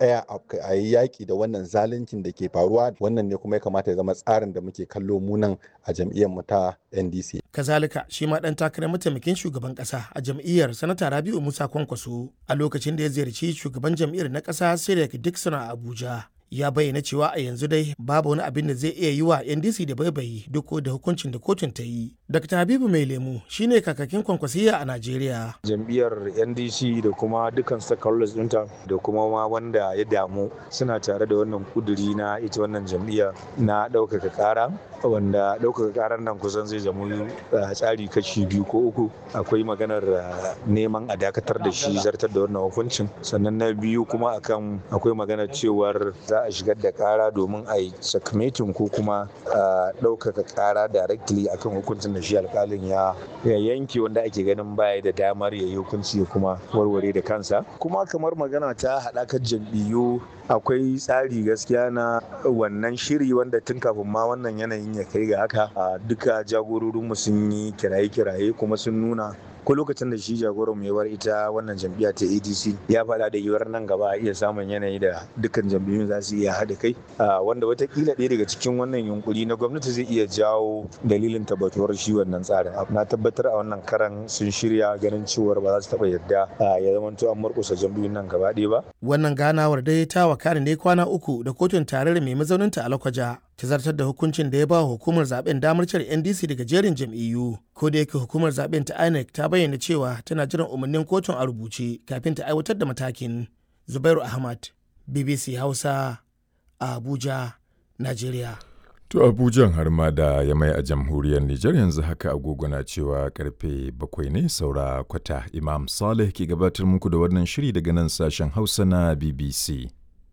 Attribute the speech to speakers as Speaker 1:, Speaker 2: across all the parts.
Speaker 1: tsaya a yi yaƙi da wannan zaluncin da ke faruwa wannan ne kuma ya kamata ya zama tsarin da muke kallo munan a jam'iyyar mu ta NDC.
Speaker 2: Kazalika shi ma ɗan takarar mataimakin shugaban ƙasa a jam'iyyar sanata Rabi'u Musa Kwankwaso a lokacin da ya ziyarci shugaban jam'iyyar na ƙasa Sirek Dixon a Abuja. ya bayyana cewa a yanzu dai babu wani abin da zai iya yi wa ndc da baibayi duk da hukuncin da kotun ta yi dr habibu mai lemu shine kakakin kwankwasiya a najeriya
Speaker 3: jam'iyyar ndc da kuma dukkan stakeholders ɗinta da kuma ma wanda ya damu suna tare da wannan kuduri na ita wannan jam'iyya na ɗaukaka ƙara wanda ɗaukaka ƙarar nan kusan zai zama tsari kashi biyu ko uku akwai maganar neman a dakatar da shi zartar da wannan hukuncin sannan na biyu kuma akan akwai maganar cewar za a shigar da kara domin a yi sakamatin ko kuma ɗaukaka kara directly akan hukuncin da shi alkalin ya yanke wanda ake ganin baya da damar ya yi hukunci ya kuma warware da kansa kuma kamar magana ta haɗakar jam'iyyu akwai tsari gaskiya na wannan shiri wanda tun kafin ma wannan yanayin ya kai ga haka duka jagororinmu sun yi kiraye-kiraye kuma sun nuna ko lokacin da shi jagoran mu bar ita wannan jam'iyya ta adc ya faɗa da yiwuwar nan gaba a iya samun yanayi da dukkan jam'iyyun za su iya haɗa kai wanda watakila ɗaya daga cikin wannan yunkuri na gwamnati zai iya jawo dalilin tabbatuwar shi wannan tsarin na tabbatar a wannan karan sun shirya ganin cewar ba za su taɓa yadda ya zamanto an murƙusa jam'iyyun nan gaba ɗaya ba.
Speaker 2: wannan ganawar dai ta wakana ne kwana uku da kotun tarayyar mai mazauninta a lakwaja ta zartar da hukuncin da ya ba hukumar zaben damar cire ndc daga jerin jam'iyyu ko da yake hukumar zaben ta inec ta bayyana cewa tana jiran umarnin kotun a rubuce kafin ta aiwatar da matakin zubairu ahmad bbc hausa a abuja nigeria
Speaker 4: To Abujan har ma da ya mai a jamhuriyar Nijar yanzu haka agogo na cewa karfe bakwai ne saura kwata Imam Saleh ke gabatar muku da wannan shiri daga nan sashen Hausa na BBC.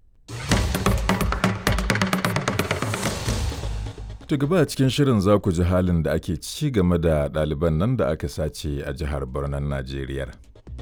Speaker 4: To gaba a cikin shirin za ku ji halin da ake ci game da ɗaliban nan da aka sace a jihar Barnan Najeriya.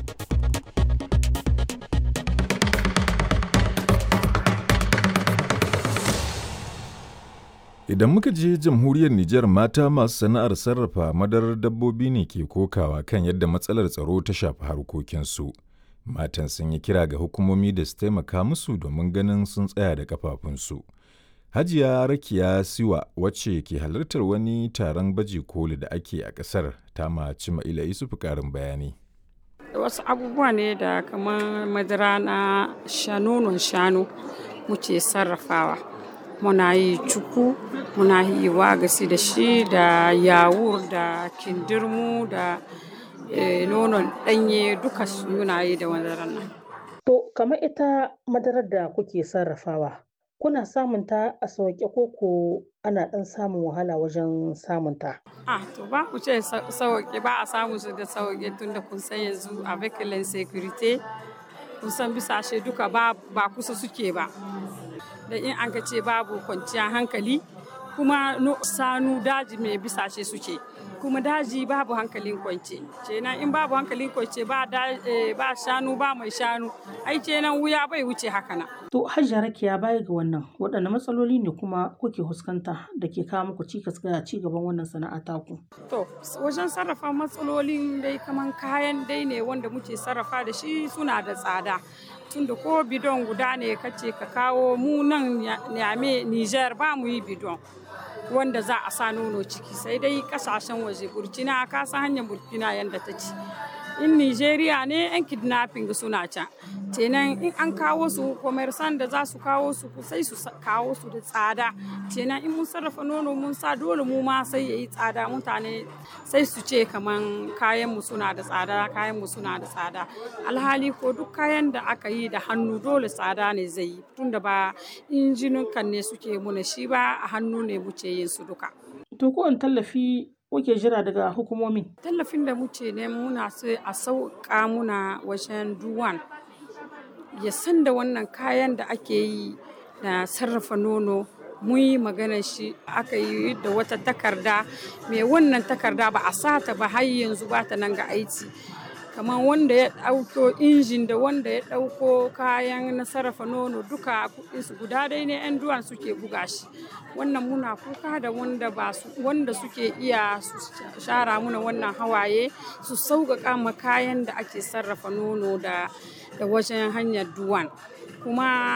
Speaker 4: Idan muka je jamhuriyar Nijar mata masu sana'ar sarrafa madarar dabbobi ne ke kokawa kan yadda matsalar tsaro ta shafi harkokinsu. Matan sun yi kira ga hukumomi da su taimaka musu domin ganin sun tsaya da kafafunsu. Hajiya Rakiya Siwa wacce ke halartar wani taron baje koli da ake a ƙasar ta maci Ma'ila Isufu ƙarin bayani.
Speaker 5: Wasu abubuwa ne da kamar madara na shanonon shanu muke sarrafawa. Muna yi cuku, muna yi wagasi da shi da yawur da kindirmu da nonon ɗanye duka muna yi da madarar nan.
Speaker 6: To, kamar ita madarar da kuke sarrafawa. kuna samun ta a sauƙe ko ko ana ɗan samun wahala wajen samun ta?
Speaker 5: Ah, to ba ku ce sauƙe ba a samu su da sauƙe tun da kun san yanzu a vehicle security kun san bisashe duka ba, ba kusa suke ba. Da in an ka ce babu kwanciyar hankali kuma no, sanu daji mai bisashe suke. kuma daji babu hankalin kwance kenan in babu hankalin kwance ba ba shanu ba mai shanu ai kenan wuya bai wuce haka na
Speaker 6: to hajjia rakiya baya ga wannan waɗanne matsaloli ne kuma kuke fuskanta da ke kawo muku cikas ga ci gaban wannan sana'a taku
Speaker 5: to wajen sarrafa matsalolin dai kaman kayan dai ne wanda muke sarrafa da shi suna da tsada tunda ko bidon guda ne kace ka kawo mu nan Niamey Niger ba mu yi bidon wanda za a sa nono ciki sai dai kasashen waje burkina ka san hanyar burkina yadda ta ci in nigeria ne yan kidnapping suna can kenan in an kawo su commerçant da za su kawo su sai su kawo su da tsada kenan in mun sarrafa nono mun sa dole mu ma sai yayi tsada mutane sai su ce kaman kayan mu suna da tsada kayan mu suna da tsada alhali ko duk kayan da aka yi da hannu dole tsada ne zai yi tunda ba injinukan ne suke muna shi ba a hannu ne muke yin su duka
Speaker 6: to ko tallafi kuke jira daga hukumomi
Speaker 5: tallafin da muke ne muna sai a sauƙa muna wajen duwan ya san da wannan kayan da ake yi na sarrafa nono mun yi maganar shi aka yi da wata takarda mai wannan takarda ba a sata ba har yanzu ba ta nan ga aiki kamar wanda ya ɗauko injin da wanda ya ɗauko kayan na sarrafa nono duka kuɗinsu guda dai ne 'yan duwan suke buga shi wannan muna kuka da wanda ba su wanda suke iya su shara muna wannan hawaye su sauƙaƙa ma kayan da ake sarrafa nono da da wajen hanyar duwan kuma